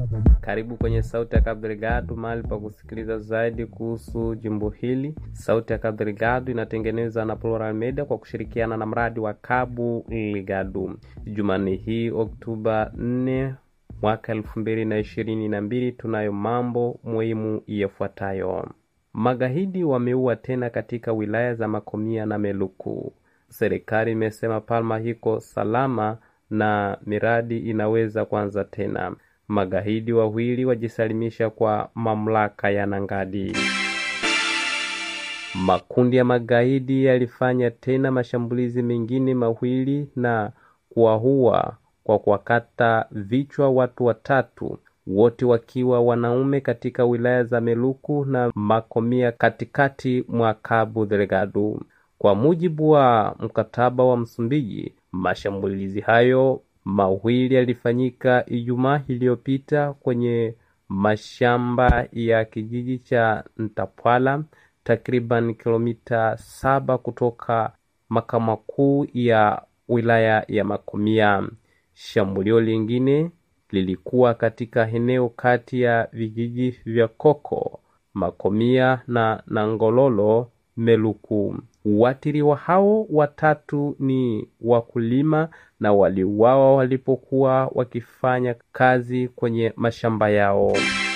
Karibu kwenye Sauti ya Cabo Delgado, mahali pa kusikiliza zaidi kuhusu jimbo hili. Sauti ya Cabo Delgado inatengenezwa na Plural Media kwa kushirikiana na mradi wa Cabo Delgado. Jumanne hii Oktoba 4 mwaka elfu mbili na ishirini na mbili tunayo mambo muhimu yafuatayo. Magaidi wameua tena katika wilaya za Makomia na Meluku. Serikali imesema Palma hiko salama na miradi inaweza kuanza tena. Magaidi wawili wajisalimisha kwa mamlaka ya Nangadi. Makundi ya magaidi yalifanya tena mashambulizi mengine mawili na kuwaua kwa kuwakata vichwa watu watatu, wote wakiwa wanaume katika wilaya za Meluku na Makomia katikati mwa Cabo Delgado. Kwa mujibu wa mkataba wa Msumbiji, mashambulizi hayo mawili yalifanyika Ijumaa iliyopita kwenye mashamba ya kijiji cha Ntapwala, takriban kilomita saba kutoka makao makuu ya wilaya ya Makomia. Shambulio lingine lilikuwa katika eneo kati ya vijiji vya Koko, Makomia na Nangololo, Meluku. Watiriwa hao watatu ni wakulima na waliuawa walipokuwa wakifanya kazi kwenye mashamba yao.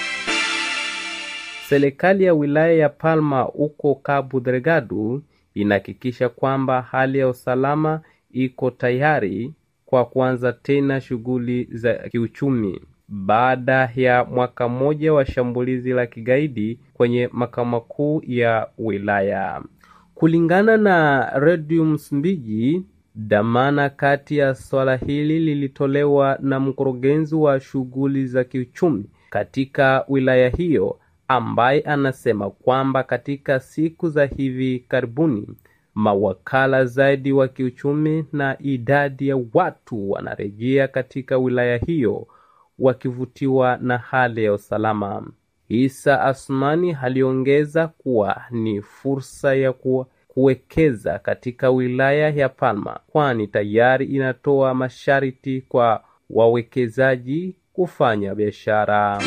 Serikali ya wilaya ya Palma huko Cabo Delgado inahakikisha kwamba hali ya usalama iko tayari kwa kuanza tena shughuli za kiuchumi baada ya mwaka mmoja wa shambulizi la kigaidi kwenye makao makuu ya wilaya. Kulingana na redio Msumbiji, dhamana kati ya swala hili lilitolewa na mkurugenzi wa shughuli za kiuchumi katika wilaya hiyo, ambaye anasema kwamba katika siku za hivi karibuni mawakala zaidi wa kiuchumi na idadi ya watu wanarejea katika wilaya hiyo wakivutiwa na hali ya usalama. Isa Asmani aliongeza kuwa ni fursa ya kuwa kuwekeza katika wilaya ya Palma kwani tayari inatoa masharti kwa wawekezaji kufanya biashara.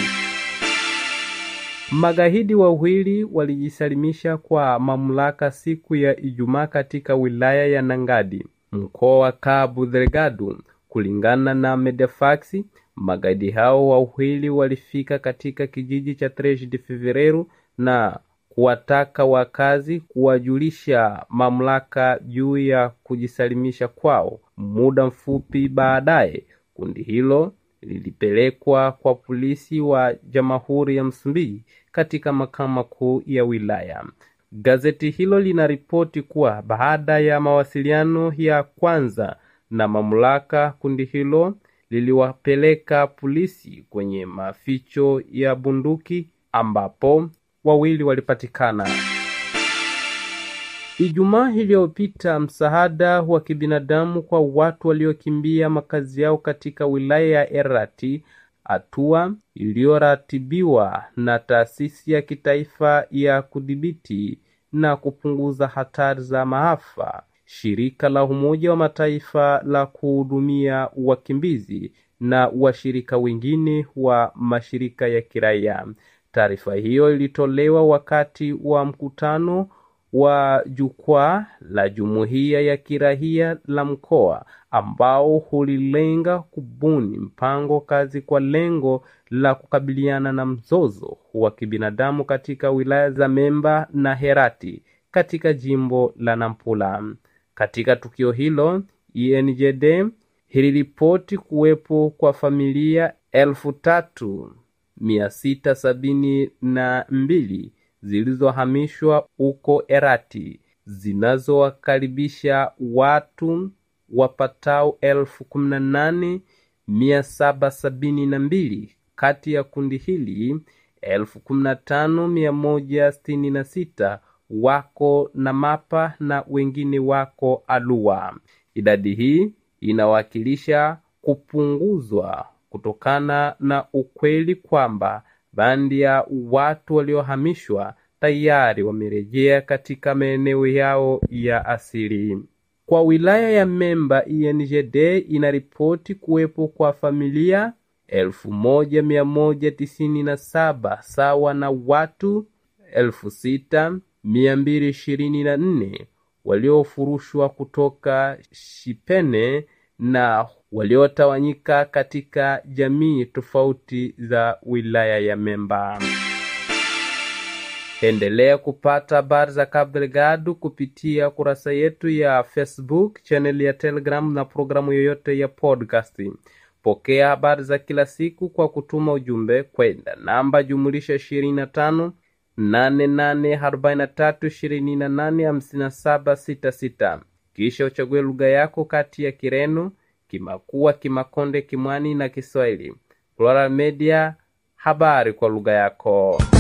Magaidi wawili walijisalimisha kwa mamlaka siku ya Ijumaa katika wilaya ya Nangadi, mkoa wa Cabo Delgado. Kulingana na Medefax, magaidi hao wawili walifika katika kijiji cha Tres de Fevereiro na kuwataka wakazi kuwajulisha mamlaka juu ya kujisalimisha kwao. Muda mfupi baadaye, kundi hilo lilipelekwa kwa polisi wa Jamhuri ya Msumbiji katika makao makuu ya wilaya. Gazeti hilo linaripoti kuwa baada ya mawasiliano ya kwanza na mamlaka, kundi hilo liliwapeleka polisi kwenye maficho ya bunduki ambapo wawili walipatikana. Ijumaa iliyopita, msaada wa kibinadamu kwa watu waliokimbia makazi yao katika wilaya ya Erati, hatua iliyoratibiwa na taasisi ya kitaifa ya kudhibiti na kupunguza hatari za maafa, shirika la Umoja wa Mataifa la kuhudumia wakimbizi na washirika wengine wa mashirika ya kiraia. Taarifa hiyo ilitolewa wakati wa mkutano wa jukwaa la jumuiya ya kiraia la mkoa ambao ulilenga kubuni mpango kazi kwa lengo la kukabiliana na mzozo wa kibinadamu katika wilaya za Memba na Herati katika jimbo la Nampula. Katika tukio hilo, INJD iliripoti kuwepo kwa familia elfu tatu mia sita sabini na mbili zilizohamishwa huko Erati zinazowakaribisha watu wapatao elfu kumi na nane mia saba sabini na mbili. Kati ya kundi hili elfu kumi na tano mia moja sitini na sita wako na mapa na wengine wako Alua. Idadi hii inawakilisha kupunguzwa kutokana na ukweli kwamba baadhi ya watu waliohamishwa tayari wamerejea katika maeneo yao ya asili. Kwa wilaya ya Memba, INJD inaripoti kuwepo kwa familia elfu moja mia moja tisini na saba sawa na watu elfu sita mia mbili ishirini na nne waliofurushwa kutoka Shipene na waliotawanyika katika jamii tofauti za wilaya ya Memba. Endelea kupata habari za Cabo Delgado kupitia kurasa yetu ya Facebook, channel ya Telegram na programu yoyote ya podcast. Pokea habari za kila siku kwa kutuma ujumbe kwenda namba jumulisha 25 8843285766 kisha uchague lugha yako kati ya Kireno, Kimakua, Kimakonde, Kimwani na Kiswahili. Plural Media, habari kwa lugha yako.